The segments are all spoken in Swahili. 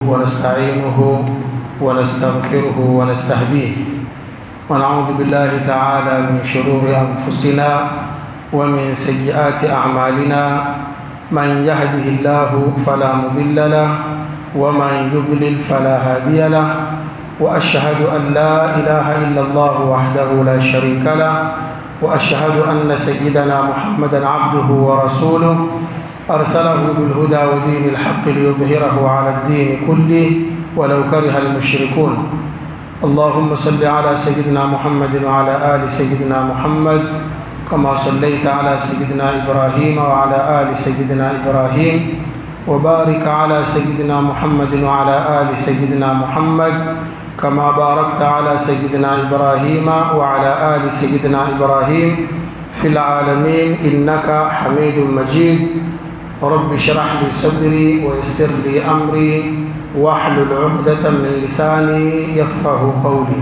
ونستعينه ونستغفره ونستهديه ونعوذ بالله تعالى من شرور أنفسنا ومن سيئات أعمالنا من يهده الله فلا مضل له ومن يضلل فلا هادي له وأشهد أن لا إله إلا الله وحده لا شريك له وأشهد أن سيدنا محمدا عبده ورسوله أرسله بالهدى ودين الحق ليظهره على الدين كله ولو كره المشركون اللهم صل على سيدنا محمد وعلى آل سيدنا محمد كما صليت على سيدنا إبراهيم وعلى آل سيدنا إبراهيم وبارك على سيدنا محمد وعلى آل سيدنا محمد كما باركت على سيدنا إبراهيم وعلى آل سيدنا إبراهيم في العالمين إنك حميد مجيد رب اشرح لي صدري ويسر لي أمري واحلل عقدة من لساني يفقه قولي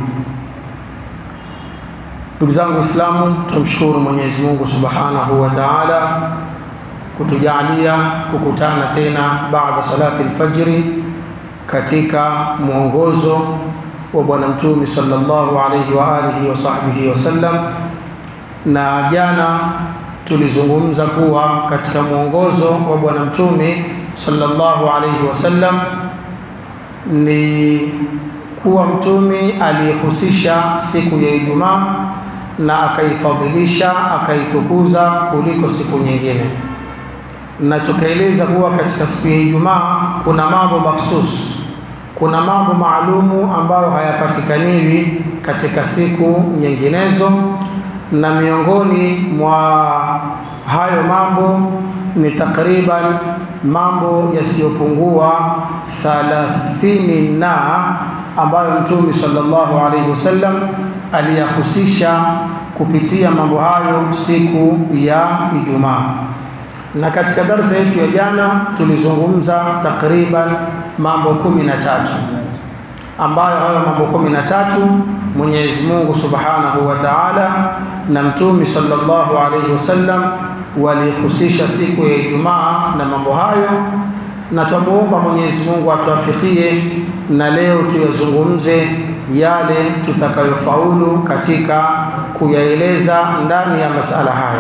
Ndugu zangu Waislamu, tumshukuru Mwenyezi Mungu Subhanahu wa Ta'ala kutujalia kukutana tena baada salati alfajri katika mwongozo wa Bwana Mtume sallallahu alayhi wa alihi wa sahbihi wasallam. Na jana tulizungumza kuwa katika mwongozo wa Bwana Mtume sallallahu alayhi wasallam ni kuwa Mtume alihusisha siku ya Ijumaa na akaifadhilisha akaitukuza kuliko siku nyingine, na tukaeleza kuwa katika siku ya Ijumaa kuna mambo mahsus, kuna mambo maalumu ambayo hayapatikaniwi katika siku nyinginezo, na miongoni mwa hayo mambo ni takriban mambo yasiyopungua thalathini na ambayo Mtume sallallahu alaihi wasallam aliyahusisha kupitia mambo hayo siku ya Ijumaa. Na katika darsa yetu ya jana tulizungumza takriban mambo kumi na tatu ambayo hayo mambo kumi na tatu Mwenyezi Mungu Subhanahu wa Ta'ala na Mtume sallallahu alaihi wasallam walihusisha siku ya Ijumaa na mambo hayo, na twamuomba Mwenyezi Mungu atuafikie na leo tuyazungumze yale tutakayofaulu katika kuyaeleza ndani ya masala haya.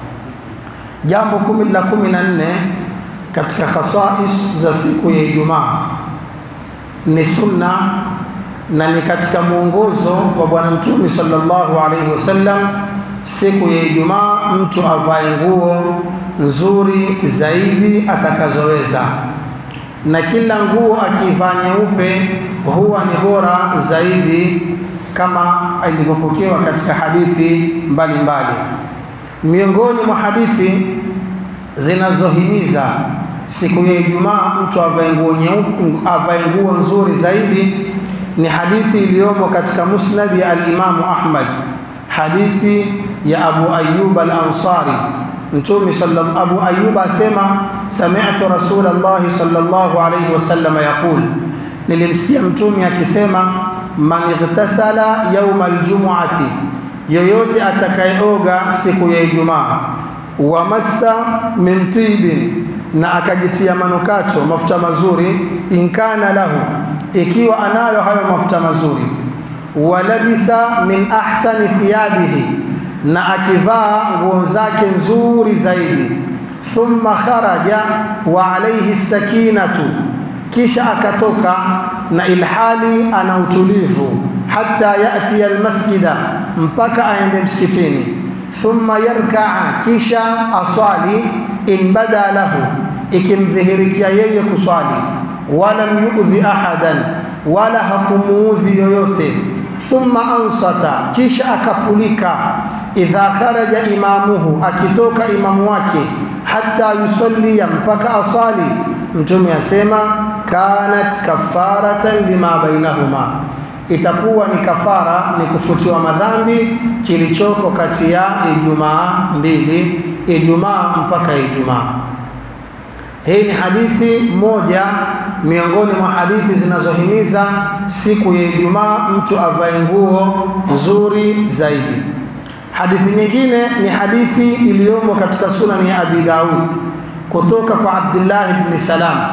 Jambo kumi la kumi na nne katika khasais za siku ya Ijumaa ni sunna na ni katika mwongozo wa Bwana Mtume sallallahu alaihi wasallam, siku ya Ijumaa mtu avae nguo nzuri zaidi atakazoweza, na kila nguo akivaa nyeupe huwa ni bora zaidi, kama ilivyopokewa katika hadithi mbalimbali. Miongoni mwa hadithi zinazohimiza siku ya Ijumaa mtu avae nguo nyeupe, avae nguo nzuri zaidi ni hadithi iliyomo katika musnad ya al-Imamu Ahmad, hadithi ya Abu Ayyub al-Ansari. Mtume sallam Abu Ayyub asema sami'tu Rasulullah sallallahu alayhi wasallam yaqul, nilimsikia mtume akisema man ightasala yawma aljum'ati, yoyote atakayeoga siku ya Ijumaa, wa massa min tibin, na akajitia manukato mafuta mazuri, inkana lahu ikiwa anayo hayo mafuta mazuri, walabisa min ahsani thiyabihi, na akivaa nguo zake nzuri zaidi, thumma kharaja wa alayhi sakinatu, kisha akatoka na ilhali ana utulivu, hata yati almasjida, mpaka aende msikitini, thumma yarkaa, kisha aswali, in bada lahu, ikimdhihirikia yeye kuswali walam yu'dhi ahadan, wala hakumuudhi yoyote. Thumma ansata, kisha akapulika. Idha kharaja imamuhu, akitoka imamu wake, hata yusallia, mpaka asali. Mtume asema kanat kafaratan lima bainahuma, itakuwa ni kafara, ni kufutiwa madhambi kilichoko kati ya Ijumaa mbili, Ijumaa mpaka Ijumaa. Hii ni hadithi moja miongoni mwa hadithi zinazohimiza siku ya Ijumaa mtu avae nguo nzuri zaidi. Hadithi nyingine ni hadithi iliyomo katika sunani ya Abi Daud kutoka kwa Abdullah ibn Salam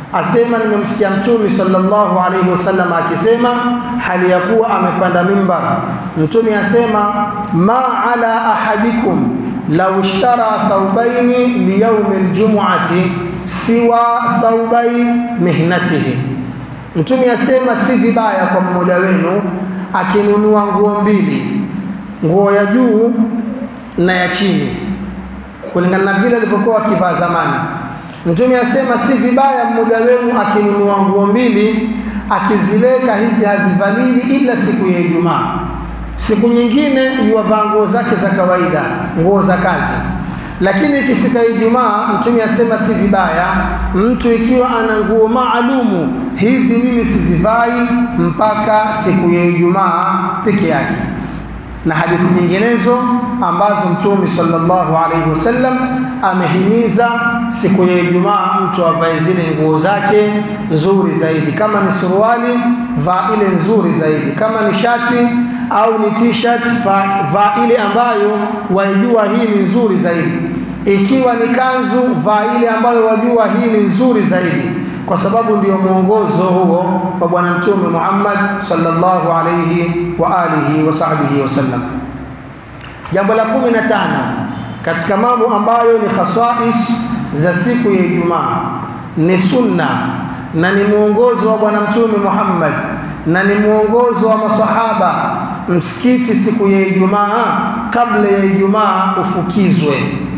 asema nimemsikia Mtume sallallahu alaihi wasallam akisema hali ya kuwa amepanda mimbar. Mtume asema ma ala ahadikum law ishtara thawbaini liyaumi ljumuati siwa thawbai mihnatihi. Mtume asema si vibaya kwa mmoja wenu akinunua nguo mbili, nguo ya juu na ya chini, kulingana na vile alivyokuwa akivaa zamani. Mtume asema si vibaya mmoja wenu akinunua nguo mbili akiziweka hizi hazivalili ila siku ya Ijumaa. Siku nyingine yuwavaa nguo zake za kawaida, nguo za kazi. Lakini ikifika Ijumaa, Mtume asema si vibaya mtu ikiwa ana nguo maalumu, hizi mimi sizivai mpaka siku ya Ijumaa peke yake na hadithi nyinginezo ambazo Mtume sallallahu alaihi wasallam amehimiza siku ya Ijumaa mtu avae zile nguo zake nzuri zaidi. Kama ni suruali, vaa ile nzuri zaidi. Kama ni shati au ni t-shirt, vaa ile ambayo waijua hii ni nzuri zaidi. Ikiwa ni kanzu, vaa ile ambayo wajua hii ni nzuri zaidi kwa sababu ndio mwongozo huo wa Bwana Mtume Muhammad sallallahu alayhi wa alihi wa sahbihi wasallam. Jambo la kumi na tano katika mambo ambayo ni khasais za siku ya Ijumaa ni sunna na ni mwongozo wa Bwana Mtume Muhammad na ni mwongozo wa masahaba, msikiti siku ya Ijumaa kabla ya Ijumaa ufukizwe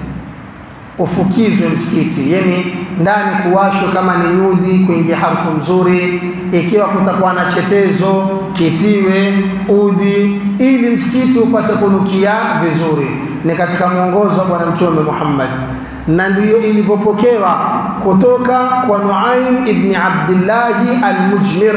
ufukizwe msikiti, yani ndani kuwashwe kama ni nyudhi, kuingia harufu nzuri. Ikiwa kutakuwa na chetezo kitiwe udhi, ili msikiti upate kunukia vizuri. Ni katika mwongozo wa Bwana Mtume Muhammad, na ndiyo ilivyopokewa kutoka kwa Nuaim ibn Abdillahi al-Mujmir.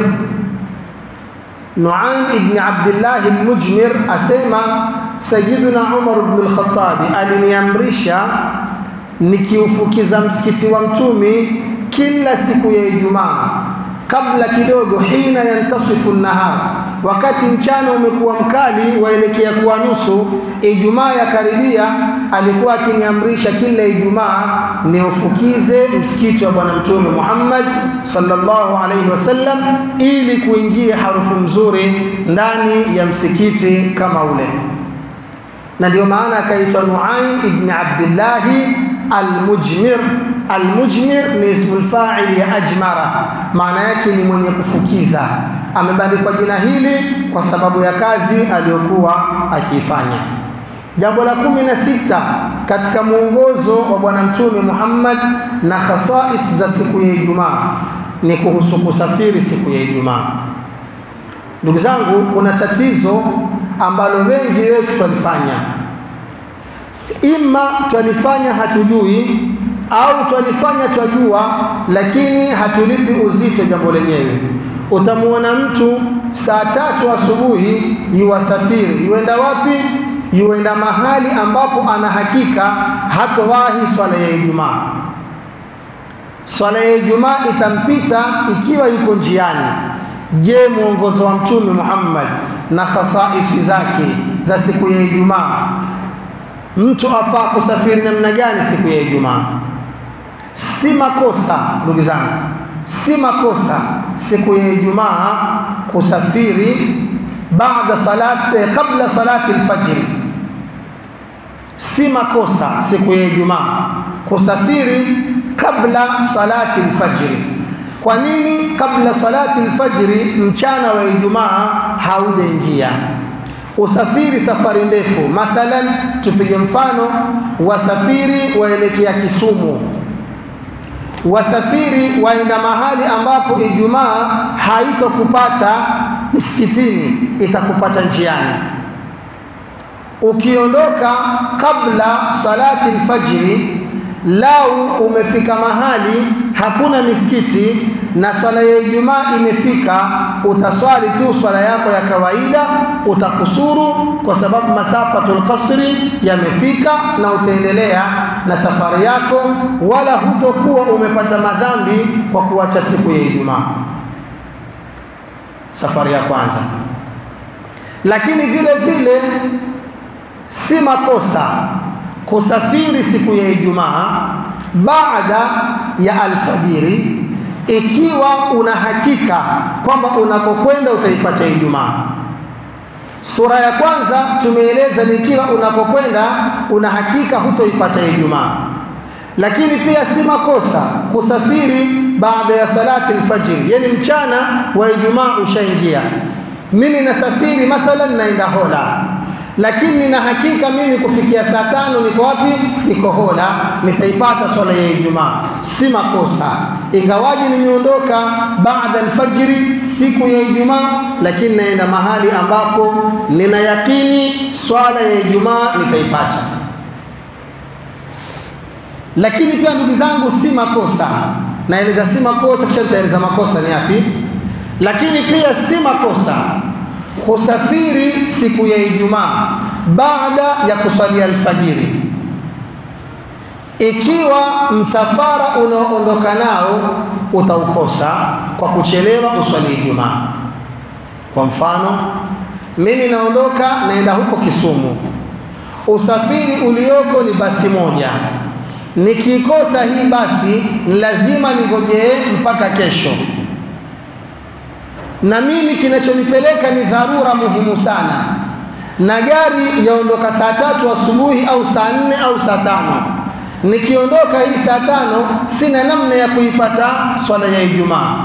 Nuaim ibn Abdillahi al-Mujmir asema Sayyiduna Umar ibn al-Khattab aliniamrisha nikiufukiza msikiti wa mtumi kila siku ya Ijumaa kabla kidogo, hina yantasifu nahar, wakati mchana umekuwa mkali waelekea kuwa nusu, Ijumaa ya karibia, alikuwa akiniamrisha kila Ijumaa niufukize msikiti wa Bwana Mtume Muhammad sallallahu alaihi wasallam, ili kuingia harufu nzuri ndani ya msikiti kama ule, na ndio maana akaitwa Nuaim ibn Abdillahi Almujmir. Almujmir ni ismul fa'il ya ajmara, maana yake ni mwenye kufukiza. Amebandikwa jina hili kwa sababu ya kazi aliyokuwa akiifanya. Jambo la kumi na sita katika mwongozo wa Bwana Mtume Muhammad na khasais za siku ya Ijumaa ni kuhusu kusafiri siku ya Ijumaa. Ndugu zangu, kuna tatizo ambalo wengi wetu twalifanya ima twalifanya hatujui au twalifanya twajua, lakini hatulipi uzito jambo lenyewe. Utamwona mtu saa tatu asubuhi yuwasafiri, yuenda wapi? Yuenda mahali ambapo ana hakika hatowahi swala ya Ijumaa. Swala ya Ijumaa itampita ikiwa yuko njiani. Je, mwongozo wa Mtume Muhammad na khasaisi zake za siku ya Ijumaa mtu afaa kusafiri namna gani siku ya Ijumaa? Si makosa ndugu zangu, si makosa siku ya Ijumaa kusafiri baada salati, kabla salati alfajiri. Si makosa siku ya Ijumaa kusafiri kabla salati alfajiri. Kwa nini kabla salati alfajiri? Mchana wa Ijumaa haujaingia usafiri safari ndefu, mathalan tupige mfano, wasafiri waelekea Kisumu, wasafiri waenda mahali ambapo Ijumaa haitokupata msikitini, itakupata njiani. Ukiondoka kabla salati alfajiri, lau umefika mahali hakuna misikiti na swala ya Ijumaa imefika, utaswali tu swala yako ya kawaida, utakusuru kwa sababu masafatul qasri yamefika, na utaendelea na safari yako, wala hutokuwa umepata madhambi kwa kuacha siku ya Ijumaa, safari ya kwanza. Lakini vile vile si makosa kusafiri siku ya Ijumaa baada ya alfajiri ikiwa una hakika kwamba unakokwenda utaipata Ijumaa. Sura ya kwanza tumeeleza ni ikiwa unakokwenda una hakika hutoipata Ijumaa, lakini pia si makosa kusafiri baada ya salati alfajiri, yani mchana wa Ijumaa ushaingia. Mimi nasafiri mathalan, naenda Hola, lakini nina hakika mimi kufikia saa tano niko wapi? Niko Hola, nitaipata swala ya Ijumaa, si makosa, ingawaji nimeondoka baada alfajiri siku ya Ijumaa, lakini naenda mahali ambapo nina yakini swala ya Ijumaa nitaipata. Lakini pia ndugu zangu, si makosa, naeleza si makosa, kisha nitaeleza makosa ni yapi. Lakini pia si makosa kusafiri siku ya Ijumaa baada ya kusalia alfajiri, ikiwa msafara unaoondoka nao utaukosa kwa kuchelewa uswali Ijumaa. Kwa mfano, mimi naondoka naenda huko Kisumu, usafiri ulioko ni basi moja. Nikikosa hii basi, ni lazima ningojee mpaka kesho na mimi kinachonipeleka ni dharura muhimu sana, na gari yaondoka saa tatu asubuhi au saa nne au saa tano. Nikiondoka hii saa tano, sina namna ya kuipata swala ya Ijumaa.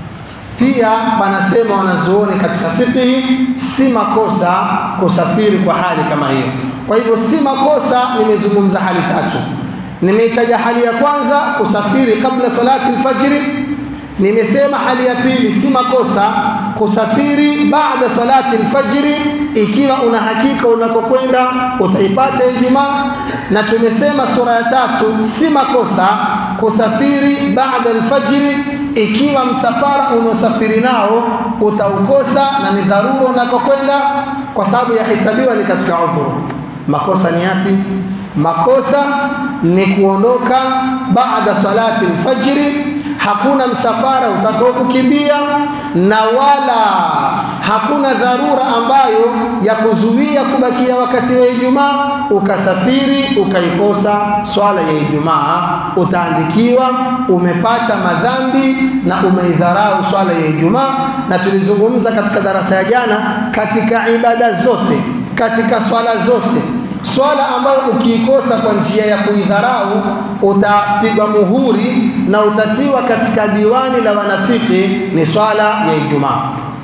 Pia wanasema wanazuoni katika fikihi, si makosa kusafiri kwa hali kama hiyo. Kwa hivyo si makosa, nimezungumza hali tatu. Nimeitaja hali ya kwanza, kusafiri kabla salati alfajiri Nimesema hali ya pili si makosa kusafiri baada salati alfajiri, ikiwa una hakika unakokwenda utaipata Ijumaa. Na tumesema sura ya tatu si makosa kusafiri baada alfajiri, ikiwa msafara unaosafiri nao utaukosa na ni dharura unakokwenda, kwa sababu yahesabiwa ni katika udhuru. Makosa ni yapi? Makosa ni kuondoka baada salati alfajiri hakuna msafara utakao kukimbia na wala hakuna dharura ambayo ya kuzuia kubakia wakati wa Ijumaa, ukasafiri ukaikosa swala ya Ijumaa, utaandikiwa umepata madhambi na umeidharau swala ya Ijumaa. Na tulizungumza katika darasa ya jana, katika ibada zote, katika swala zote swala ambayo ukiikosa kwa njia ya kuidharau utapigwa muhuri na utatiwa katika diwani la wanafiki, ni swala ya Ijumaa.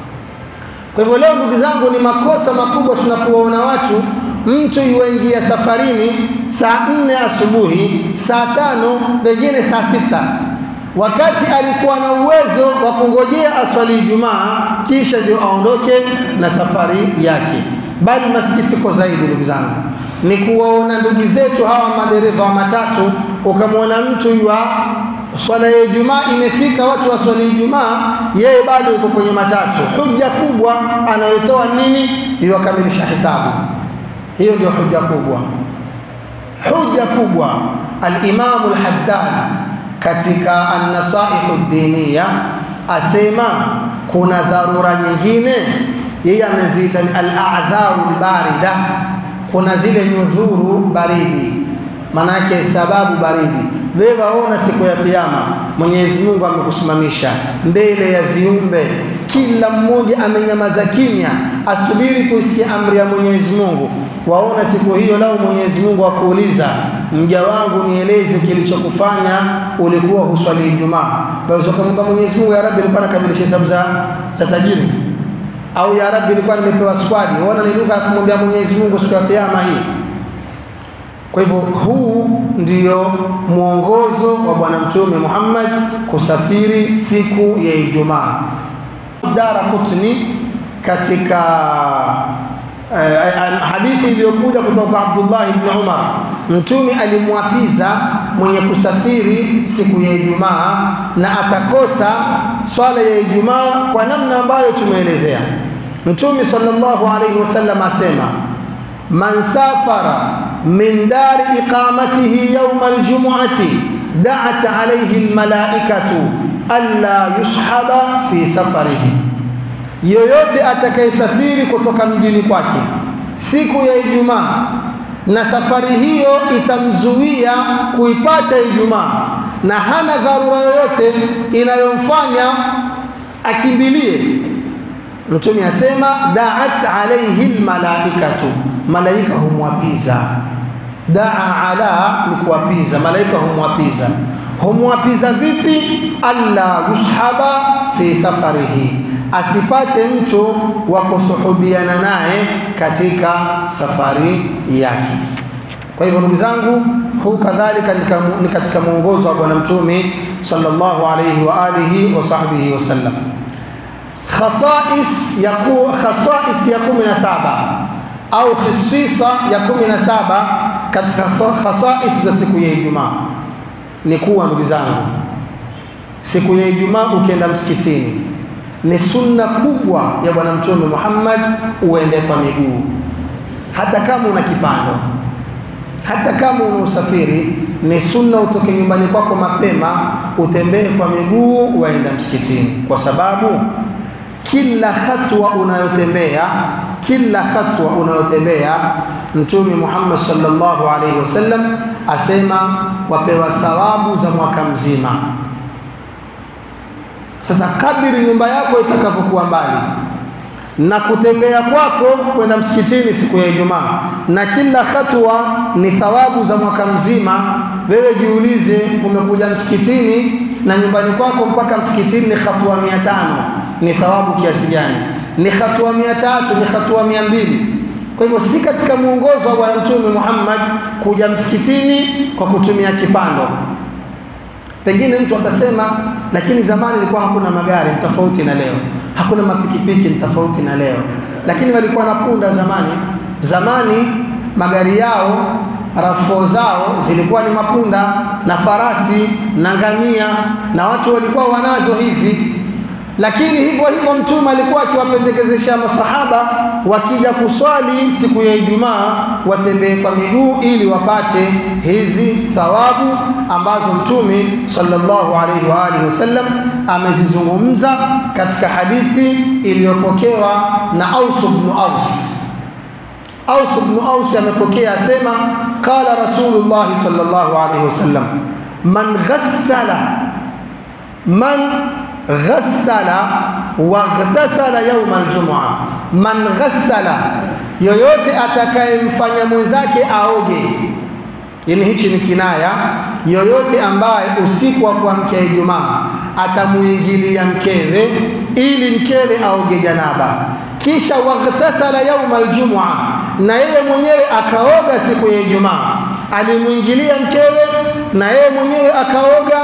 Kwa hivyo leo, ndugu zangu, ni makosa makubwa tunapowaona watu, mtu yuingia safarini saa nne asubuhi, saa tano, pengine saa sita wakati alikuwa na uwezo wa kungojea aswali Ijumaa kisha ndio aondoke na safari yake. Bali masikitiko zaidi, ndugu zangu, ni kuwaona ndugu zetu hawa madereva wa matatu, ukamwona mtu ywa swala ya Ijumaa imefika, watu waswali Ijumaa, yeye bado yuko kwenye matatu. Hujja kubwa anayotoa nini? Iwakamilisha hisabu. Hiyo ndio hujja kubwa, hujja kubwa. Al-Imam al-Haddad katika An-Nasaihu Diniya asema kuna dharura nyingine, yeye ameziita ni al-a'dharu al-barida kuna zile nyudhuru baridi, manake sababu baridi. Wewe waona siku ya Kiyama Mwenyezi Mungu amekusimamisha mbele ya viumbe, kila mmoja amenyamaza kimya, asubiri kuisikia amri ya Mwenyezi Mungu. Waona siku hiyo, lau Mwenyezi Mungu akuuliza, mja wangu, nieleze kilichokufanya ulikuwa huswali Ijumaa, basi ukamwomba Mwenyezi Mungu, ya Rabbi, nilikuwa nakamilisha hesabu za za tajiri au ya Rabbi, nilikuwa nimepewa squad. Ona ni lugha ya kumwambia Mwenyezi Mungu siku ya kiyama hii. Kwa hivyo huu ndio mwongozo wa Bwana Mtume Muhammad kusafiri siku ya Ijumaa. Daraqutni katika eh, hadithi iliyokuja kutoka Abdullah ibn Umar, Mtume alimwapiza mwenye kusafiri siku ya Ijumaa na atakosa swala ya Ijumaa kwa namna ambayo tumeelezea. Mtume sallallahu alayhi wasallam asema, man safara min dari iqamatihi yawma aljum'ati da'at alayhi almalaikatu alla yushaba fi safarihi, yoyote atakayesafiri kutoka mjini kwake siku ya Ijumaa na safari hiyo itamzuia kuipata Ijumaa, na hana dharura yoyote inayomfanya akimbilie Mtume asema da'at alayhi almalaikatu, malaika humwapiza. Daa ala ni kuwapiza, malaika humwapiza. Humwapiza vipi? alla yushaba fi safarihi, asipate mtu wa kusuhubiana naye katika safari yake. Kwa hivyo ndugu zangu, huu kadhalika ni katika mwongozo wa Bwana Mtume sallallahu alayhi wa alihi wa sahbihi wasallam khasais ya ku, khasais ya kumi na saba au khisisa ya kumi na saba katika khasais za siku ya Ijumaa ni kuwa, ndugu zangu, siku ya Ijumaa ukienda msikitini ni sunna kubwa ya Bwana Mtume Muhammad uende kwa miguu, hata kama una kipando, hata kama una usafiri, ni sunna utoke nyumbani kwako mapema utembee kwa miguu waenda msikitini, kwa sababu kila hatua unayotembea kila hatua unayotembea Mtume Muhammad sallallahu alaihi wasallam asema wapewa thawabu za mwaka mzima. Sasa kadiri nyumba yako itakavyokuwa mbali na kutembea kwako kwenda msikitini siku ya Ijumaa, na kila hatua ni thawabu za mwaka mzima. Wewe jiulize, umekuja msikitini na nyumbani kwako mpaka msikitini ni hatua mia tano ni thawabu kiasi gani? Ni hatua mia tatu, ni hatua mia mbili. Kwa hivyo si katika mwongozo wa Bwana Mtume Muhammad kuja msikitini kwa kutumia kipando. Pengine mtu atasema, lakini zamani ilikuwa hakuna magari, ni tofauti na leo. Hakuna mapikipiki, ni tofauti na leo. Lakini walikuwa na punda zamani. Zamani magari yao rafo zao zilikuwa ni mapunda na farasi na ngamia, na watu walikuwa wanazo hizi lakini hivyo hivyo Mtume alikuwa akiwapendekezesha masahaba wakija kuswali siku ya Ijumaa watembee kwa miguu ili wapate hizi thawabu ambazo Mtume sallallahu alaihi wa alihi wasallam amezizungumza katika hadithi iliyopokewa na Aus ibn Aus. Aus ibn Aus amepokea asema, qala Rasulullah sallallahu alaihi wasallam man ghassala man ghassala waghtasala yauma aljumua, man ghassala, yoyote atakayemfanya mwenzake aoge. Yani hichi ni kinaya, yoyote ambaye usiku wa kuamkia Ijumaa atamuingilia mkewe ili mkewe aoge janaba, kisha waghtasala yauma aljumua, na yeye mwenyewe akaoga siku ya Ijumaa, alimwingilia mkewe na yeye mwenyewe akaoga,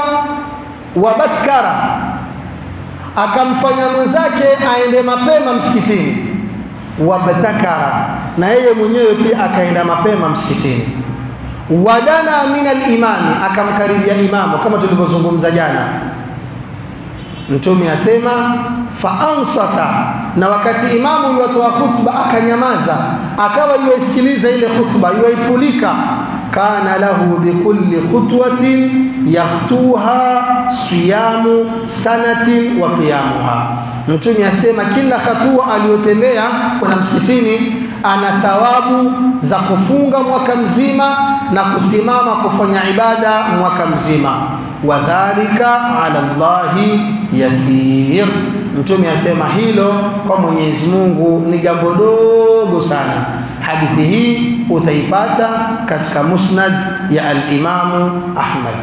wabakara akamfanya mwenzake aende mapema msikitini, wabtakara, na yeye mwenyewe pia akaenda mapema msikitini. Wadana min alimami, akamkaribia imamu, kama tulivyozungumza jana. Mtume asema faansata, na wakati imamu yuwatoa khutba akanyamaza, akawa yuwaisikiliza ile khutba, yuwaipulika kana lahu bikulli khutwatin yakhtuha siyamu sanatin wa qiyamuha. Mtume asema kila hatua aliyotembea kwenda msikitini ana thawabu za kufunga mwaka mzima na kusimama kufanya ibada mwaka mzima. Wadhalika ala Allahi yasir. Mtume asema hilo kwa Mwenyezi Mungu ni jambo dogo sana. Hadithi hii utaipata katika Musnad ya al-Imamu Ahmad.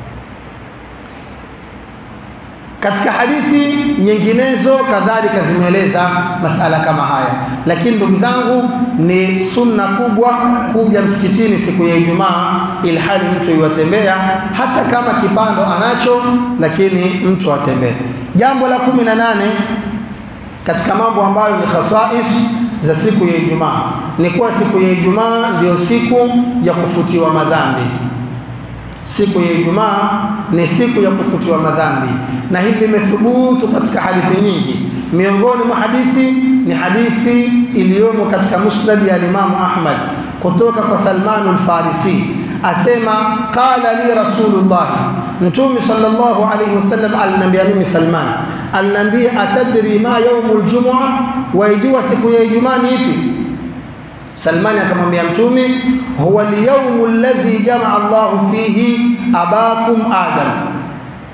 Katika hadithi nyinginezo kadhalika zimeeleza masala kama haya, lakini ndugu zangu, ni sunna kubwa kuja msikitini siku ya Ijumaa ilhali mtu yuwatembea, hata kama kipando anacho, lakini mtu atembee. Jambo la kumi na nane katika mambo ambayo ni khasais za siku ya Ijumaa ni kuwa siku ya Ijumaa ndiyo siku ya kufutiwa madhambi. Siku ya Ijumaa ni siku ya kufutiwa madhambi, na hili limethubutu katika hadithi nyingi. Miongoni mwa hadithi ni hadithi iliyomo katika musnad ya Imamu Ahmad kutoka kwa Salman al-Farisi asema, qala li Rasulullah, Mtume sallallahu alayhi wasallam aliniambia mimi Salman, aliniambia atadri ma yaumul jumua, waijua siku ya Ijumaa ni ipi? Salmani akamwambia Mtume, huwa alyawmu alladhi jamaa Allahu fihi abakum Adam,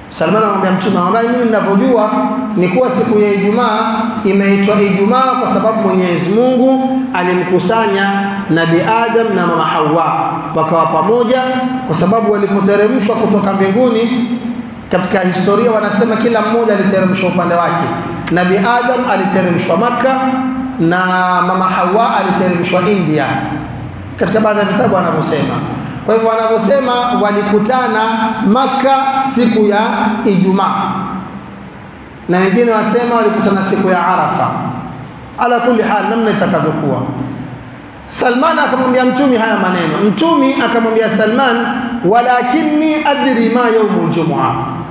Salman anamwambia Mtume, ambaye mimi ninavyojua ni kuwa siku ya Ijumaa imeitwa Ijumaa kwa sababu Mwenyezi Mungu alimkusanya Nabi Adam na mama Hawa wakawa pamoja, kwa sababu walipoteremshwa kutoka mbinguni, katika historia wanasema kila mmoja aliteremshwa upande wake. Nabi Adam aliteremshwa Makka na mama Hawa aliteremshwa India, katika baadhi ya vitabu wanavyosema. Kwa hivyo wanavyosema walikutana Makka siku ya Ijumaa, na wengine wasema walikutana siku ya Arafa. Ala kulli hal, namna itakavyokuwa. Salman akamwambia Mtumi haya maneno. Mtumi akamwambia Salman, walakinni adri ma yaumul jumua,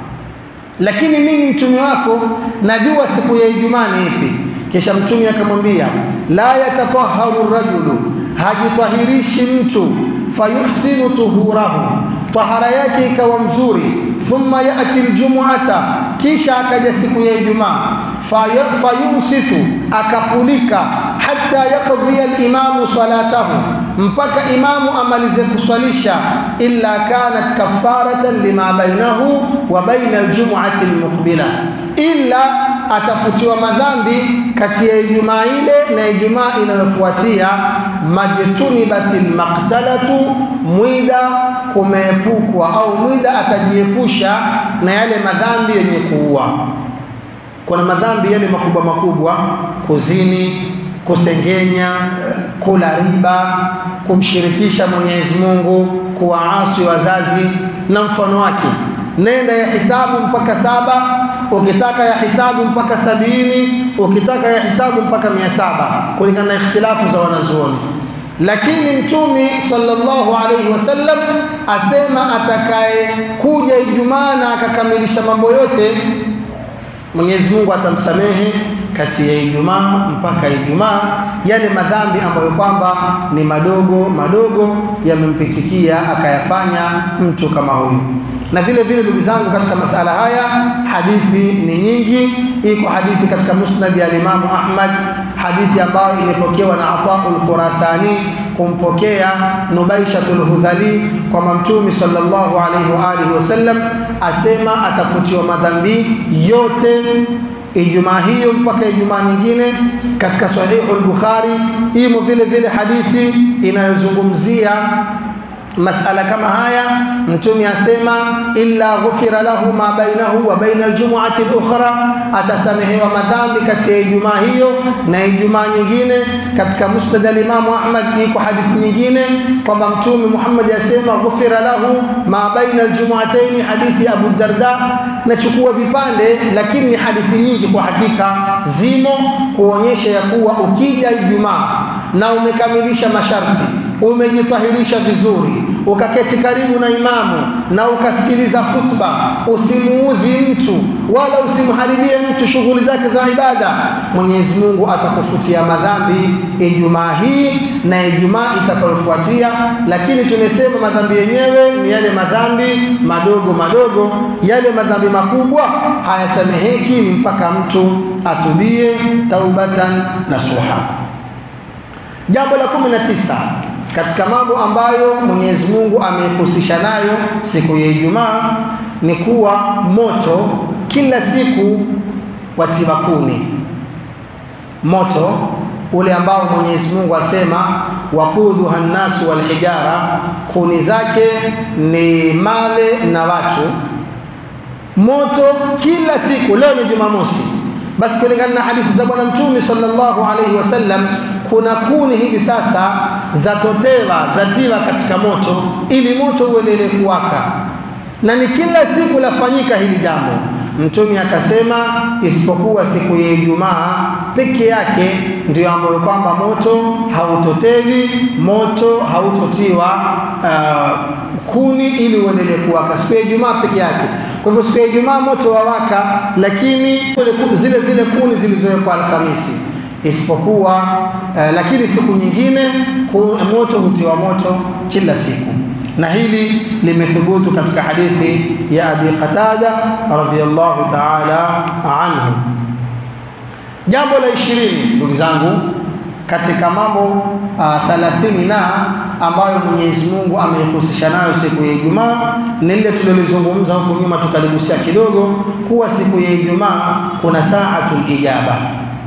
lakini mimi mtumi wako najua siku ya Ijumaa ni ipi. Kisha Mtumi akamwambia, la yatataharu rajulu, hajitahirishi mtu fayuhsinu tuhurahu, tahara yake ikawa mzuri. Thumma yati ljumuata, kisha akaja siku ya Ijumaa. Fayunsitu, akapulika. Hatta yaqdhiya limamu salatahu, mpaka imamu amalize kuswalisha. Illa kanat kafaratan lima bainahu wa baina aljumuati almuqbila, illa atafutiwa madhambi kati ya Ijumaa ile na Ijumaa inayofuatia. Majtunibatil maqtalatu, mwida kumeepukwa, au mwida atajiepusha na yale madhambi yenye kuua. Kuna madhambi yale makubwa makubwa, kuzini, kusengenya, kula riba, kumshirikisha Mwenyezi Mungu, kuwaasi wazazi na mfano wake. Nenda ya hisabu mpaka saba ukitaka ya hisabu mpaka sabini ukitaka ya hisabu mpaka mia saba kulingana na ikhtilafu za wanazuoni. Lakini Mtumi sallallahu alaihi wasallam asema atakaye kuja Ijumaa na akakamilisha mambo yote, Mwenyezi Mungu atamsamehe kati ya Ijumaa mpaka Ijumaa yale madhambi ambayo kwamba ni madogo madogo yamempitikia akayafanya mtu kama huyu na vile vile ndugu zangu, katika masala haya hadithi ni nyingi. Iko hadithi katika musnad ya Imamu Ahmad, hadithi ambayo imepokewa na Ataul Khurasani kumpokea Nubaishatul Hudhali kwamba Mtume sallallahu alaihi wa alihi wasallam asema atafutiwa madhambi yote Ijumaa hiyo mpaka Ijumaa nyingine. Katika Sahihu al-Bukhari imo vile vile hadithi inayozungumzia masala kama haya. Mtume asema illa ghufira lahu ma bainahu wa baina aljumuati al-ukhra, atasamehewa madhambi kati ya Ijumaa hiyo na Ijumaa nyingine. Katika musnad al-Imam Ahmad iko hadithi nyingine kwamba Mtume Muhammad asema ghufira lahu ma baina aljumuataini, hadithi ya Abu Darda. Nachukua vipande, lakini ni hadithi nyingi kwa hakika zimo kuonyesha ya kuwa ukija Ijumaa na umekamilisha masharti umejitahirisha vizuri, ukaketi karibu na imamu na ukasikiliza khutba, usimuudhi mtu wala usimharibie mtu shughuli zake za ibada, Mwenyezi Mungu atakufutia madhambi Ijumaa hii na Ijumaa itakayofuatia. Lakini tumesema madhambi yenyewe ni yale madhambi madogo madogo, yale madhambi makubwa hayasameheki, ni mpaka mtu atubie taubatan nasuha. Jambo la kumi na tisa katika mambo ambayo Mwenyezi Mungu amehusisha nayo siku ya Ijumaa ni kuwa moto kila siku watiwa kuni. Moto ule ambao Mwenyezi Mungu asema waquduha nnasu walhijara, kuni zake ni mawe na watu. Moto kila siku, leo ni Jumamosi, basi kulingana na hadithi za Bwana Mtume sallallahu alaihi wasallam kuna kuni hivi sasa zatotewa zatiwa katika moto ili moto uendelee kuwaka, na ni kila siku lafanyika hili jambo. Mtume akasema isipokuwa siku ya Ijumaa peke yake ndio ambayo kwamba moto hautotewi, moto hautotiwa uh, kuni ili uendelee kuwaka siku ya Ijumaa peke yake. Kwa hivyo siku ya Ijumaa moto wawaka, lakini zile zile kuni zilizowekwa Alhamisi isipokuwa uh, lakini siku nyingine moto hutiwa moto kila siku, na hili limethubutu katika hadithi ya Abi Qatada radhiyallahu ta'ala anhu. Jambo la ishirini, ndugu zangu, katika mambo uh, thalathini na ambayo Mwenyezi Mungu ameihusisha nayo siku ya Ijumaa ni lile tulilozungumza huko nyuma, tukaligusia kidogo, kuwa siku ya Ijumaa kuna saatul ijaba.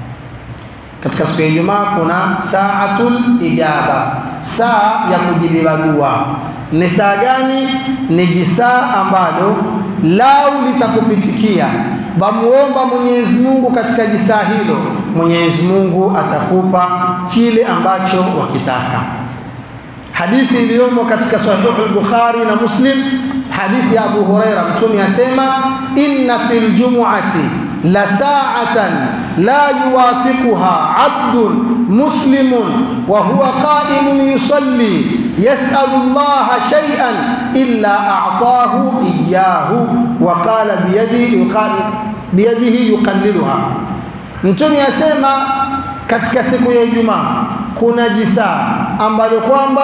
Katika siku ya Ijumaa kuna saatul ijaba, saa ya kujibiwa dua. Ni saa gani? Ni jisaa ambalo lau litakupitikia wamuomba Mwenyezi Mungu katika jisaa hilo, Mwenyezi Mungu atakupa kile ambacho wakitaka. Hadithi iliyomo katika Sahihu al-Bukhari na Muslim, hadithi ya Abu Huraira, Mtume asema inna fil jumu'ati la sa'atan la yuwafiquha 'abdun muslimun wa huwa qa'imun yusalli yas'alu Allah shay'an illa a'tahu iyyahu wa qala biyadihi biyadihi yuqalliluha. Mtume asema katika siku ya Ijumaa kuna jisaa ambalo kwamba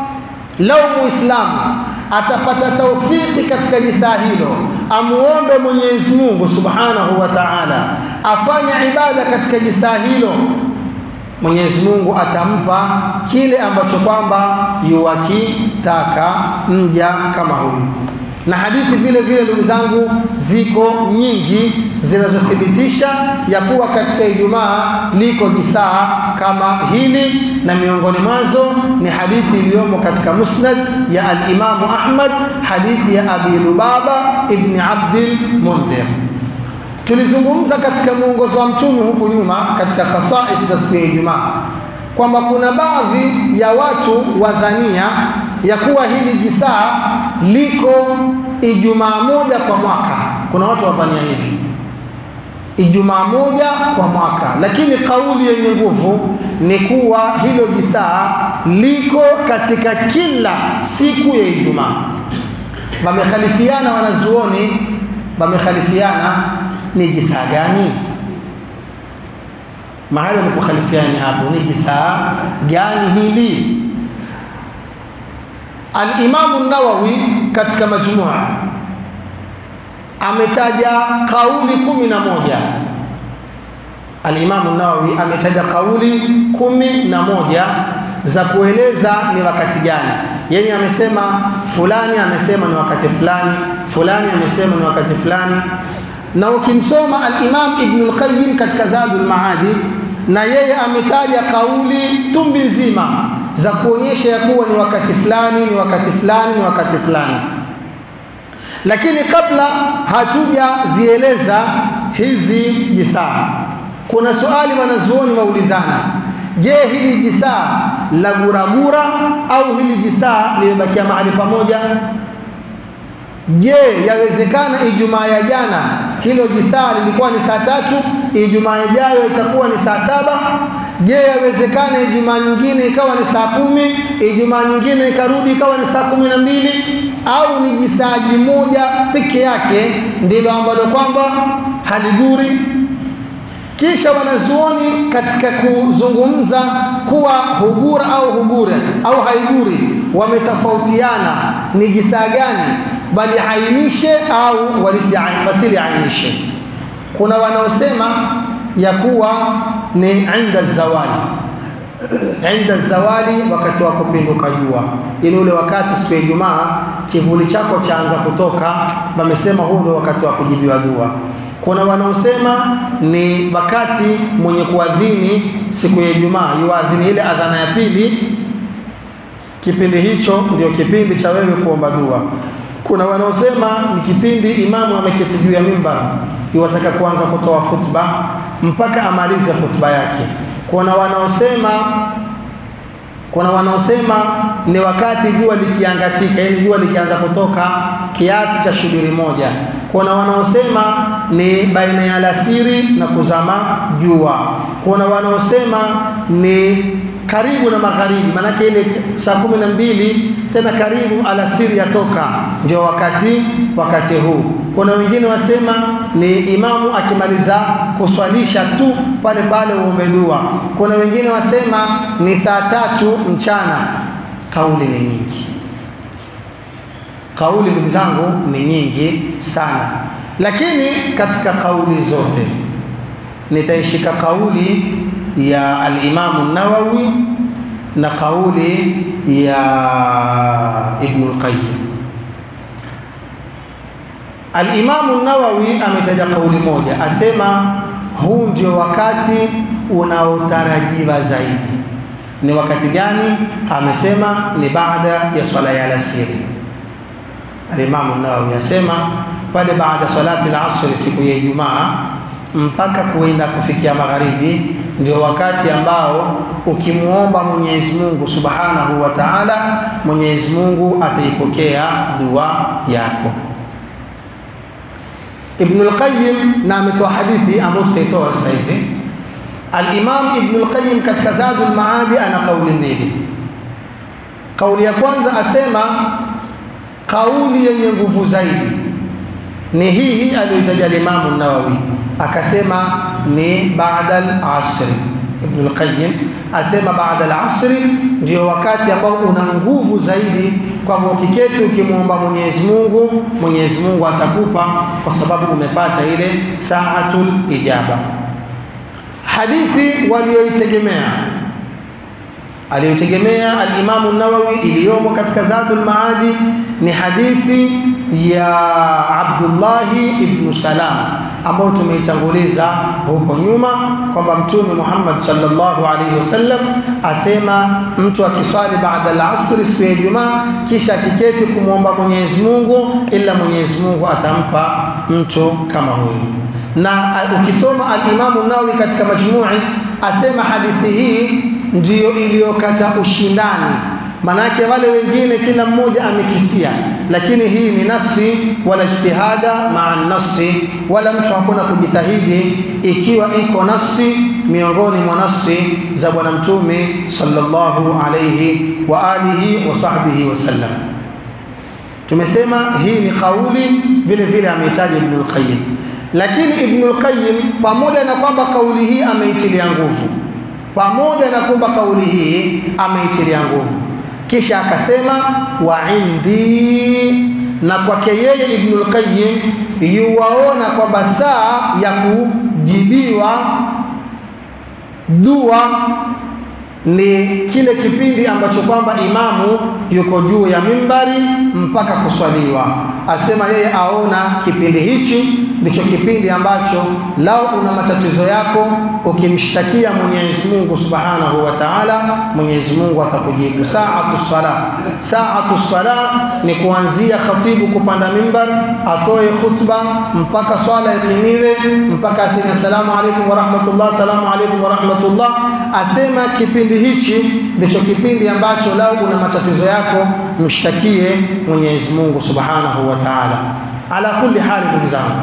lau muislamu atapata taufiki katika jisaa hilo, amuombe Mwenyezi Mungu Subhanahu wa Ta'ala afanye ibada katika jisaa hilo, Mwenyezi Mungu atampa kile ambacho kwamba yuwakitaka mja kama huyu. Na hadithi vile vile, ndugu zangu, ziko nyingi zinazothibitisha ya kuwa katika Ijumaa liko jisaa kama hili, na miongoni mwazo ni hadithi iliyomo katika Musnad ya al-Imamu Ahmad, hadithi ya Abi Lubaba ibn Abdil Mundhir. Tulizungumza katika mwongozo wa Mtume huku nyuma katika khasais za siku ya Ijumaa kwamba kuna baadhi ya watu wadhania ya kuwa hili jisaa liko Ijumaa moja kwa mwaka. Kuna watu wadhania hivi Ijumaa moja kwa mwaka, lakini kauli yenye nguvu ni kuwa hilo jisaa liko katika kila siku ya Ijumaa. Wamekhalifiana wanazuoni, wamekhalifiana ni jisaa gani? Mahali walipokhalifiana hapo ni jisaa gani hili? Al-Imamu Nawawi katika Majmua ametaja kauli kumi na moja. Al-Imamu Nawawi ametaja kauli kumi na moja za kueleza ni wakati gani. Yeye amesema fulani amesema ni wakati fulani, fulani amesema ni wakati fulani. Na ukimsoma al-Imam Ibn al-Qayyim katika Zadul Maadi, na yeye ametaja kauli tumbi nzima za kuonyesha ya kuwa ni wakati fulani, ni wakati fulani, ni wakati fulani. Lakini kabla hatujazieleza hizi jisaa, kuna swali wanazuoni waulizana, je, hili jisaa la guragura au hili jisaa limebakia mahali pamoja? Je, yawezekana Ijumaa ya jana hilo jisaa lilikuwa ni saa tatu, Ijumaa ijayo itakuwa ni saa saba? Je, yawezekana Ijumaa nyingine ikawa ni saa kumi, Ijumaa nyingine ikarudi ikawa ni saa kumi na mbili? Au ni jisaji moja peke yake ndilo ambalo kwamba haliguri? Kisha wanazuoni katika kuzungumza kuwa hugura au hugure au haiguri, wametofautiana ni jisaa gani bali ainishe au wasili ainishe. Kuna wanaosema ya kuwa ni inda zawali, inda zawali, wakati wa kupinduka jua, ili ule wakati siku ya Ijumaa kivuli chako chaanza kutoka, wamesema huu ndio wakati wa kujibiwa dua. Kuna wanaosema ni wakati mwenye kuadhini siku ya Ijumaa yuadhini ile adhana ya pili, kipindi hicho ndio kipindi cha wewe kuomba dua. Kuna wanaosema ni kipindi imamu ameketi juu ya mimbar, iwataka kuanza kutoa khutba mpaka amalize khutba yake. Kuna wanaosema kuna wanaosema ni wakati jua likiangatika, yaani jua likianza kutoka kiasi cha shubiri moja. Kuna wanaosema ni baina ya alasiri na kuzama jua. Kuna wanaosema ni karibu na magharibi, maanake ile saa kumi na mbili tena karibu alasiri yatoka, ndio wakati wakati huu. Kuna wengine wasema ni imamu akimaliza kuswalisha tu pale pale uombe dua. Kuna wengine wasema ni saa tatu mchana. Kauli ni nyingi, kauli ndugu zangu ni nyingi sana, lakini katika kauli zote nitaishika kauli ya al-Imamu Nawawi na kauli ya Ibn al-Qayyim. Al-Imamu Nawawi ametaja kauli moja, asema huu ndio wakati unaotarajiwa zaidi. Ni wakati gani? Amesema ni baada ya swala ya alasiri. Al-Imamu Nawawi asema pale baada salati al-asr siku ya Ijumaa mpaka kuenda kufikia magharibi ndio wakati ambao ukimwomba Mwenyezi Mungu Subhanahu wa Ta'ala, Mwenyezi Mungu ataipokea dua yako. Ibn al-Qayyim na ametoa hadithi ambayo tutaitoa sasa hivi. Al-Imam Ibn al-Qayyim katika Zadul Maadi ana kauli mbili. Kauli ya kwanza asema kauli yenye nguvu zaidi ni hii hii aliyoitaja al-Imam Nawawi, akasema ni baada al-asr. Ibn al-Qayyim asema baada al-asr ndio wakati ambao una nguvu zaidi, kwamba ukiketi ukimwomba Mwenyezi Mungu, Mwenyezi Mungu atakupa kwa sababu umepata ile saatul ijaba. Hadithi walioitegemea aliyotegemea al-Imamu Nawawi iliyomo katika Zadul Maadi ni hadithi ya Abdullahi ibn Salam ambayo tumeitanguliza huko nyuma kwamba Mtume Muhammad sallallahu alaihi wasallam asema mtu akiswali baada al-asr siku ya Ijumaa kisha akiketi kumwomba Mwenyezi Mungu, ila Mwenyezi Mungu atampa mtu kama huyu. Na ukisoma al-Imamu Nawawi katika Majmui asema hadithi hii ndiyo iliyokata ushindani manake wale wengine kila mmoja amekisia, lakini hii ni nasi wala ijtihada maa nasi, wala mtu hakuna kujitahidi ikiwa iko nasi miongoni mwa nasi za Bwana Mtume sallallahu alayhi wa alihi wa sahbihi wasallam. Tumesema hii ni kauli vile vile ameitaja Ibn al-Qayyim, lakini Ibn al-Qayyim pamoja na kwamba kauli hii ameitilia nguvu, pamoja na kwamba kauli hii ameitilia nguvu kisha akasema wa indi, na kwake yeye Ibn al-Qayyim yuwaona kwamba saa ya kujibiwa dua ni kile kipindi ambacho kwamba imamu yuko juu ya mimbari mpaka kuswaliwa. Asema yeye aona kipindi hichi ndicho kipindi ambacho lao una matatizo yako, ukimshtakia Mwenyezi Mungu Subhanahu wa Ta'ala, Mwenyezi Mungu atakujibu. Saatu sala, saatu sala ni kuanzia khatibu kupanda mimbar atoe khutba mpaka swala ikimiwe, mpaka aseme assalamu alaykum wa rahmatullah, assalamu alaykum wa rahmatullah. Asema kipindi hichi ndicho kipindi ambacho lao una matatizo yako, mshtakie Mwenyezi Mungu Subhanahu wa Ta'ala. Ala kulli hali, ndugu zangu,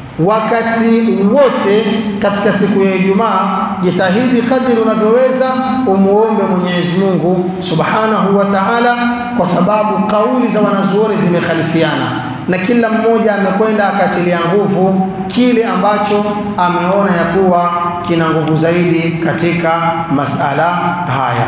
wakati wote katika siku ya Ijumaa jitahidi kadiri unavyoweza umuombe Mwenyezi Mungu Subhanahu wa Ta'ala, kwa sababu kauli za wanazuoni zimekhalifiana na kila mmoja amekwenda akatilia nguvu kile ambacho ameona ya kuwa kina nguvu zaidi katika masala haya.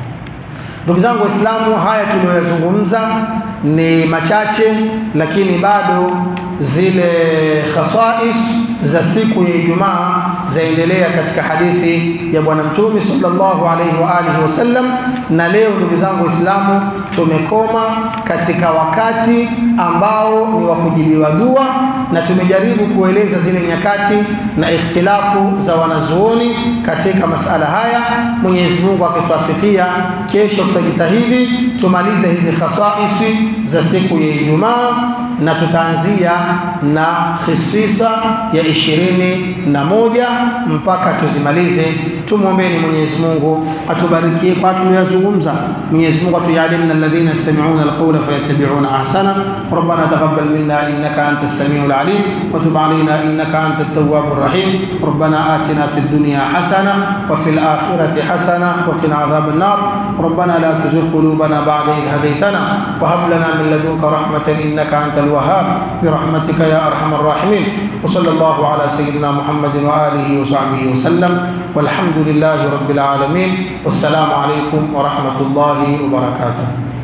Ndugu zangu Waislamu, haya tuliyoyazungumza ni machache, lakini bado zile khasais za siku ya Ijumaa zaendelea katika hadithi ya Bwana Mtume sallallahu alaihi wa alihi wasallam. Na leo ndugu zangu Waislamu, tumekoma katika wakati ambao ni wa kujibiwa dua, na tumejaribu kueleza zile nyakati na ikhtilafu za wanazuoni katika masala haya. Mwenyezi Mungu akituafikia, kesho tutajitahidi tumalize hizi khasaisi za siku ya Ijumaa na tutaanzia na khisisa ya ishirini na moja mpaka tuzimalize. Tumwombeni Mwenyezi Mungu atubarikie kwa tuliyozungumza. Mwenyezi Mungu atujalimna alladhina yastami'una alqawla fayattabi'una ahsana. Rabbana taqabbal minna innaka antas samiul alim wa tub alayna innaka antat tawwabur rahim. Rabbana atina fid dunya hasana wa fil akhirati hasana wa qina adhaban nar. Rabbana la tuzigh qulubana ba'da idh hadaytana wa hab lana min ladunka rahmatan innaka antal wahhab برحمتك يا ارحم الراحمين وصلى الله على سيدنا محمد واله وصحبه وسلم والحمد لله رب العالمين والسلام عليكم ورحمه الله وبركاته